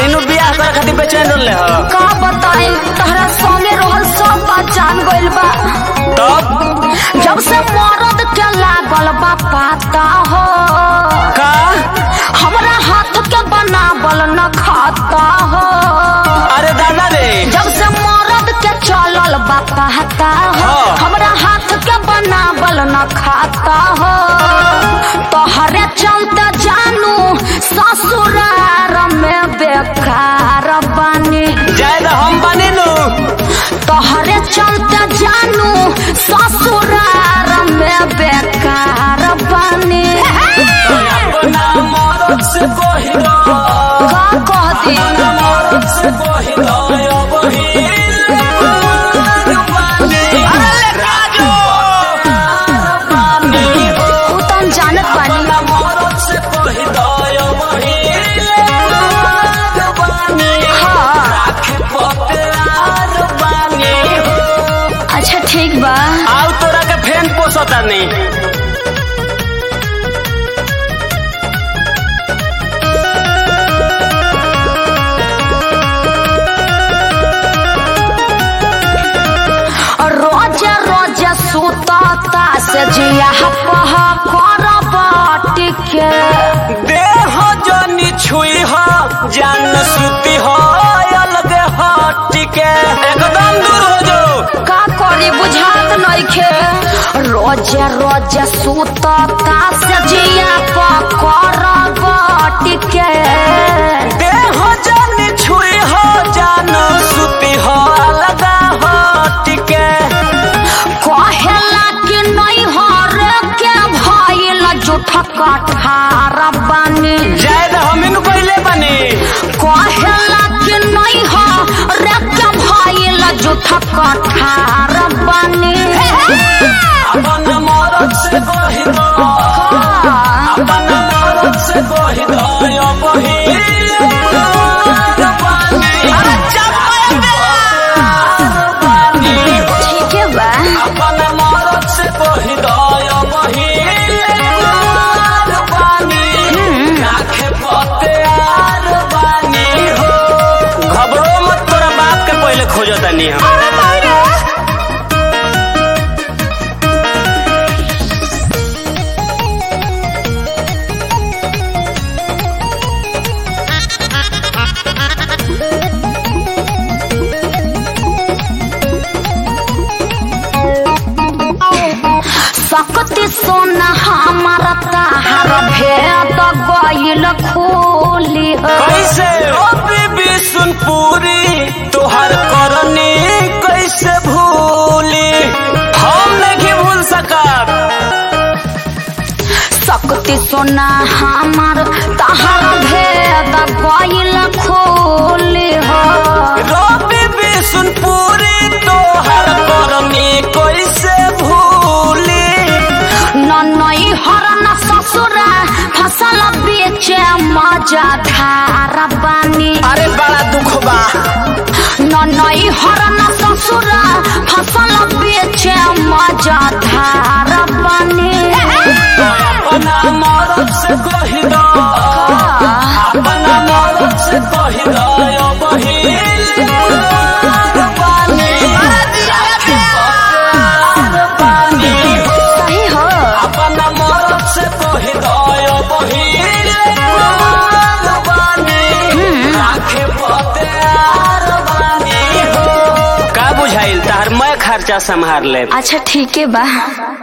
नु बियाह करे खातिर बेचैन रहले ह का बताई तहरा संगे रहल सब बात जान गइल बा तब जब से मरद के लागल बा पाता हो का हमरा हाथ के बनावल न खाता हो अरे दादा रे जब से मरद के चलल बा पाता हो हाँ। हमरा हाथ के बनावल न खाता हो तोहरे चलते जानू ससुरार में बेकार बानी जाए तो हम बने नु तोहरे चलते जानू ससुरार में बेकार बानी अपना मरद से कहि दो का कह दी मरद से कहि दो अरे राजू उ त हम जानत बानी मरद से कहि दो हाँ आओ अच्छा ठीक बा तोरा के फैन पोसता नहीं रोज रोज सुतता से जिया पह कर बाटी के देह जनी छुई हो जान सुती हो अलग हट के एकदम दूर हो जाओ का करी बुझात नइखे रोज रोज सुतता से जिया पह कर बाटी के देह जनी छुई हो जान सुती हो अलग हट के कहेला कि नहीं हर के भइल जुठ कठार बानी जाए तो हम इन पहले बने कहेला कि नहीं हर के भइल जुठ कठार बानी अपन मरद से कहि दो अपन मरद से कहि दो यो बहिल अरे चपाया ठीक है बा अपन मरद से कहि दो यो बहिल आखे पते आर बानी हो घबरो मत तोरा बाप के पहले खोजतानी हम सकती सोना हमारा ताहार भेद गइल खोली हो कैसे ओ बीबी सुन पूरी तोहर करनी कैसे भूली हम नहीं भूल सकब सकती सोना हमार ताहार भेद गइल खोली हो रो बीबी सुन पूरी तोहर करनी कैसे भूली नई हरन ससुरा फसल बेचे मजा धार बानी अरे बड़ा दुख बा नई हरन ससुरा फसल बेचे मजा धार बानी अपना मरद से कहि दो अपना मरद से कहि दो यो बहिल सही हो अपना मरद से कहि दो यो बहिल आखे पते आर बानी हो का बुझाइल तार मैं खर्चा संभार ले अच्छा ठीक है बा